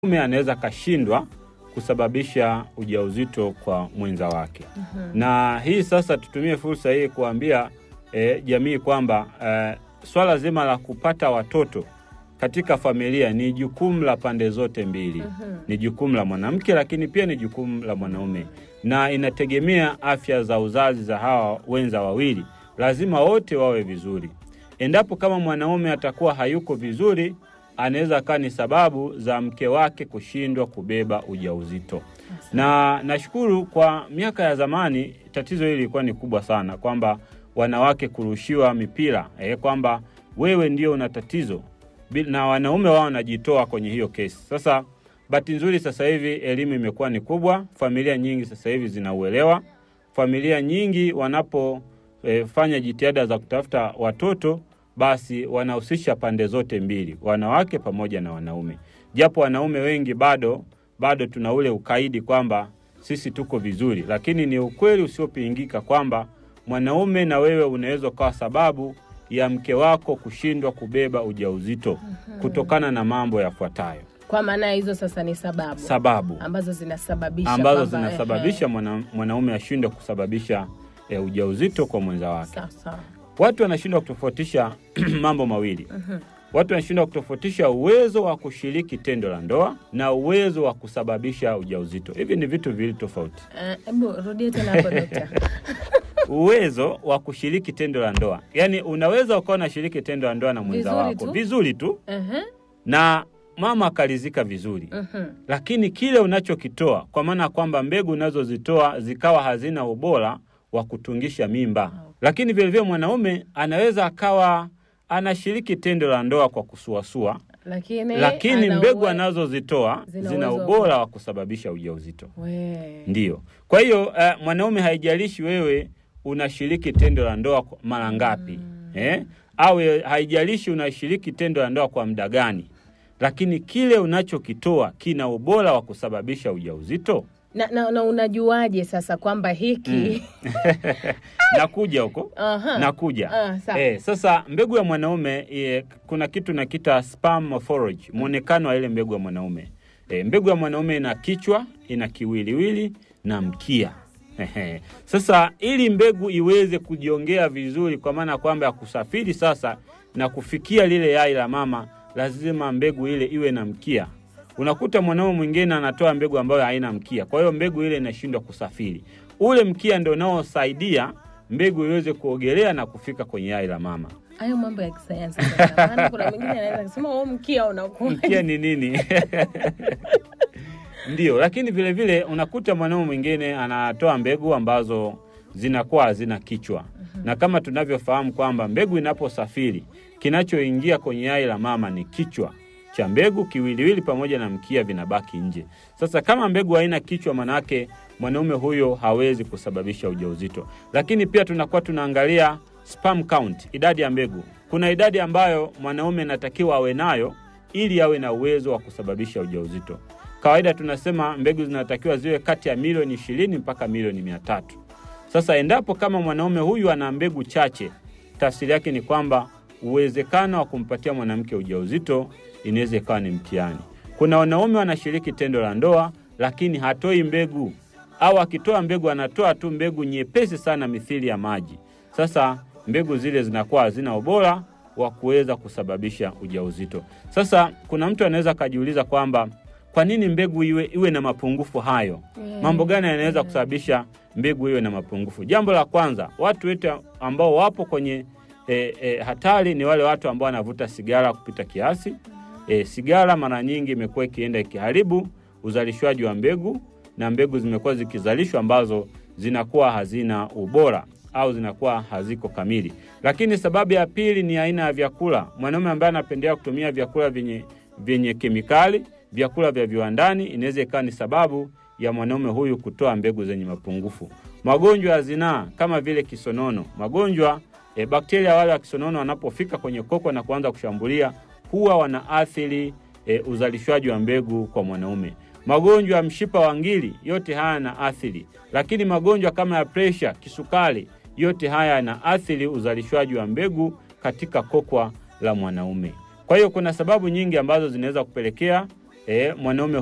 mume anaweza akashindwa kusababisha ujauzito kwa mwenza wake. Na hii sasa tutumie fursa hii kuambia eh, jamii kwamba eh, swala zima la kupata watoto katika familia ni jukumu la pande zote mbili. Ni jukumu la mwanamke, lakini pia ni jukumu la mwanaume, na inategemea afya za uzazi za hawa wenza wawili. Lazima wote wawe vizuri. Endapo kama mwanaume atakuwa hayuko vizuri, anaweza akawa ni sababu za mke wake kushindwa kubeba ujauzito. Na nashukuru kwa miaka ya zamani tatizo hili lilikuwa ni kubwa sana, kwamba wanawake kurushiwa mipira eh, kwamba wewe ndio una tatizo Bi- na wanaume wao wanajitoa kwenye hiyo kesi. Sasa bahati nzuri, sasa hivi elimu imekuwa ni kubwa, familia nyingi sasa hivi zinauelewa. Familia nyingi wanapofanya jitihada za kutafuta watoto, basi wanahusisha pande zote mbili, wanawake pamoja na wanaume, japo wanaume wengi bado bado tuna ule ukaidi kwamba sisi tuko vizuri, lakini ni ukweli usiopingika kwamba mwanaume na wewe unaweza ukawa sababu ya mke wako kushindwa kubeba ujauzito kutokana na mambo yafuatayo. Kwa maana hizo sasa ni sababu Sababu ambazo zinasababisha ambazo kwamba, zinasababisha ehe, mwana, mwanaume ashindwe kusababisha e, ujauzito kwa mwenza wake. sawa sawa. Watu wanashindwa kutofautisha mambo mawili. Watu wanashindwa kutofautisha uwezo wa kushiriki tendo la ndoa na uwezo wa kusababisha ujauzito. Hivi ni vitu viwili tofauti. Eh, Hebu rudie tena hapo dokta. Uwezo wa kushiriki tendo la ndoa, yaani unaweza ukawa unashiriki tendo la ndoa na mwenza Vizuri wako tu. vizuri tu Ehe, na mama akalizika vizuri mhm. lakini kile unachokitoa kwa maana ya kwamba mbegu unazozitoa zikawa hazina ubora wa kutungisha mimba. Lakini vilevile mwanaume anaweza akawa anashiriki tendo la ndoa kwa kusuasua, Lakini, lakini ana mbegu uwe- anazozitoa zina zina uwezo wa ubora ku- wa kusababisha ujauzito. We. Ndiyo. Kwa hiyo eh, mwanaume haijalishi wewe unashiriki tendo la ndoa kwa- mara ngapi eh? au eh, haijalishi unashiriki tendo la ndoa kwa muda gani, lakini kile unachokitoa kina ubora wa kusababisha ujauzito. Na, na, na unajuaje sasa kwamba hiki Nakuja huko Aha. nakuja. Ah, sawa. eh, sasa mbegu ya mwanaume eh, kuna kitu nakita sperm morphology, mwonekano wa ile mbegu ya mwanaume. Eh, mbegu ya mwanaume ina kichwa, ina kiwiliwili na mkia. Ehe. Sasa ili mbegu iweze kujiongea vizuri, kwa maana ya kwamba ya kusafiri sasa na kufikia lile yai la mama, lazima mbegu ile iwe na mkia. Unakuta mwanaume mwingine anatoa mbegu ambayo haina mkia, kwa hiyo mbegu ile inashindwa kusafiri. Ule mkia ndio unaosaidia mbegu iweze kuogelea na kufika kwenye yai la mama. hayo mambo ya kisayansi sasa. Maana kuna mwingine anaweza kusema oh, mkia unakuwa Mkia ni nini? Ndio, lakini vile vile unakuta mwanaume mwingine anatoa mbegu ambazo zinakuwa hazina kichwa, na kama tunavyofahamu kwamba mbegu inaposafiri kinachoingia kwenye yai la mama ni kichwa cha mbegu, kiwiliwili pamoja na mkia vinabaki nje. Sasa kama mbegu haina kichwa, manake mwanaume huyo hawezi kusababisha ujauzito. Lakini pia tunakuwa tunaangalia sperm count, idadi ya mbegu. Kuna idadi ambayo mwanaume anatakiwa awe nayo ili awe na uwezo wa kusababisha ujauzito. Kawaida tunasema mbegu zinatakiwa ziwe kati ya milioni ishirini mpaka milioni mia tatu. Sasa endapo kama mwanaume huyu ana mbegu chache, tafsiri yake ni kwamba uwezekano wa kumpatia mwanamke ujauzito inaweza ikawa ni mtihani. Kuna wanaume wanashiriki tendo la ndoa lakini hatoi mbegu, au akitoa mbegu anatoa tu mbegu nyepesi sana mithili ya maji. Sasa mbegu zile zinakuwa hazina ubora wa kuweza kusababisha ujauzito. Sasa kuna mtu anaweza akajiuliza kwamba kwa nini mbegu iwe, iwe na mapungufu hayo? Mambo gani yanaweza kusababisha mbegu iwe na mapungufu? Jambo la kwanza, watu wetu ambao wapo kwenye e, e, hatari ni wale watu ambao wanavuta sigara kupita kiasi. E, sigara mara nyingi imekuwa ikienda ikiharibu uzalishwaji wa mbegu na mbegu zimekuwa zikizalishwa ambazo zinakuwa hazina ubora au zinakuwa haziko kamili. Lakini sababu ya pili ni aina ya vyakula. Mwanaume ambaye anapendelea kutumia vyakula vyenye, vyenye kemikali, vyakula vya viwandani, inaweza ikawa ni sababu ya mwanaume huyu kutoa mbegu zenye mapungufu. Magonjwa ya zinaa kama vile kisonono, magonjwa e, bakteria wale wa kisonono wanapofika kwenye koko na kuanza kushambulia huwa wanaathiri e, uzalishwaji wa mbegu kwa mwanaume. Magonjwa ya mshipa wa ngiri, yote haya yana athiri, lakini magonjwa kama ya presha, kisukari, yote haya yanaathiri uzalishwaji wa mbegu katika kokwa la mwanaume. Kwa hiyo kuna sababu nyingi ambazo zinaweza kupelekea e, mwanaume